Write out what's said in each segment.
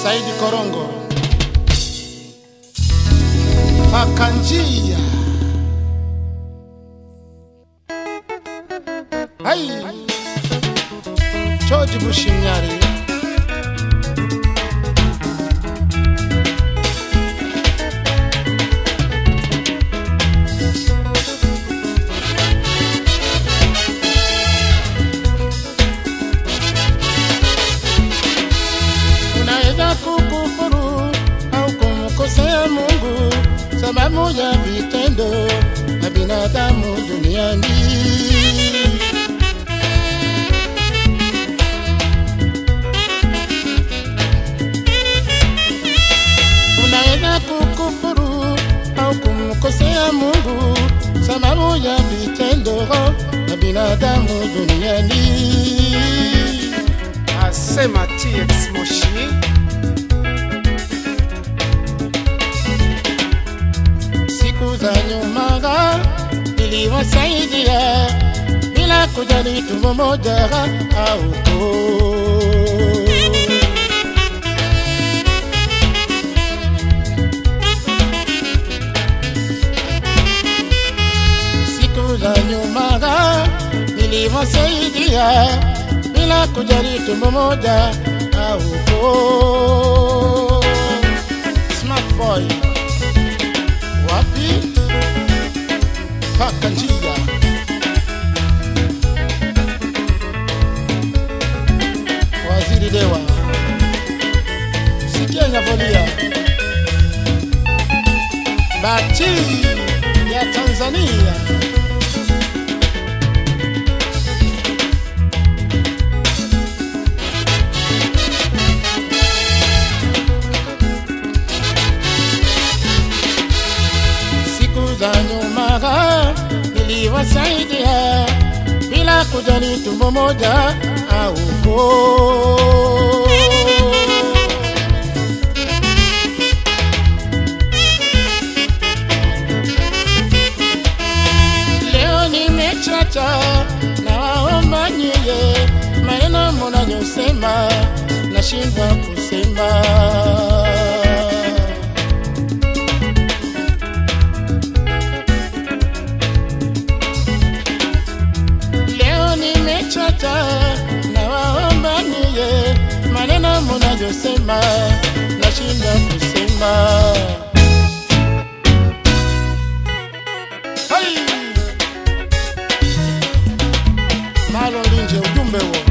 Saidi Korongo, paka njia hai George Bushimyari unaweza kukufuru au kumkosea Mungu sababu ya vitendo na binadamu duniani. Unaweza kukufuru au kumkosea Mungu sababu ya vitendo na binadamu duniani. asema TX Moshi siku za nyuma niliwasaidia bila kujali tumbo moja au koo. Siku za nyuma niliwasaidia bila kujali tumbo moja au koo. Smart boy wapi paka njia waziri dewa sikia nyavolia bati ya tanzania siku za nyuma niliwasaidia bila kujali tumbo moja au koo. Leo nimechacha na waomba nyie, maneno mnayosema nashindwa kusema. Leo nimechoka na waomba nyie, maneno mnayosema nashinda kusema. Hai! Malo linje ujumbe huo.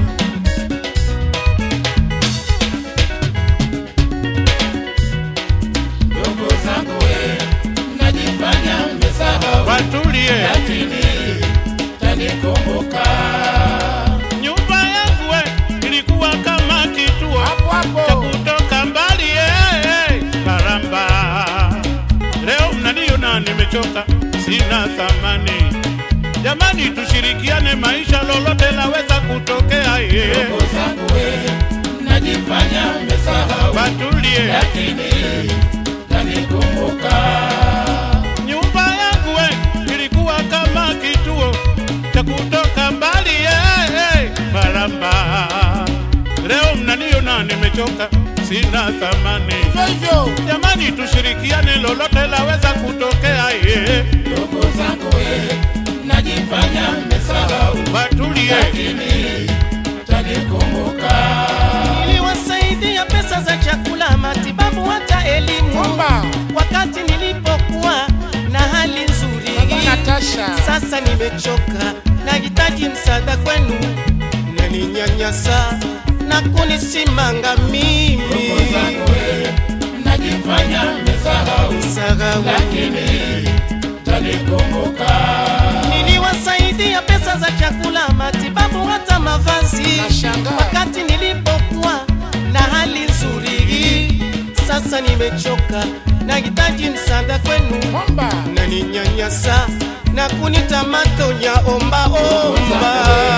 Ndugu zangu we, mnajifanya mmesahau, watulie. lakini tanikumbuka. Nyumba yangu we ilikuwa kama kituo Hapo hapo. cha kutoka mbali eh, Karamba. Leo mnaniona nimechoka, sina thamani. Jamani, tushirikiane, maisha lolote laweza kutokea. eh. Ndugu zangu we, mnajifanya mmesahau, Watulie. lakini tanikumbuka. Nyumba yangu we ilikuwa kama kituo cha kutoka mbali eh, eh, Karamba. Leo mnaniona nimechoka, sina thamani. Hivyo hivyo. Jamani, tushirikiane, lolote laweza kutokea. Ye Ndugu zangu we, mnajifanya mmesahau, watulie, lakini tanikumbuka. niliwasaidia pesa za chakula, matibabu, hata elimu Omba. wakati nilipokuwa na hali nzuri. Baba Natasha. Sasa nimechoka, nahitaji msaada kwenu, naninyanyasa na kunisimanga mimi Ndugu zangu we, mnajifanya mmesahau, Sahau. lakini tanikumbuka. Niliwasaidia pesa za chakula, matibabu, hata mavazi Nashangaa. wakati nilipokuwa na hali nzuri. Sasa nimechoka, nahitaji msaada kwenu, Omba. naninyanyasa na kunita matonya omba omba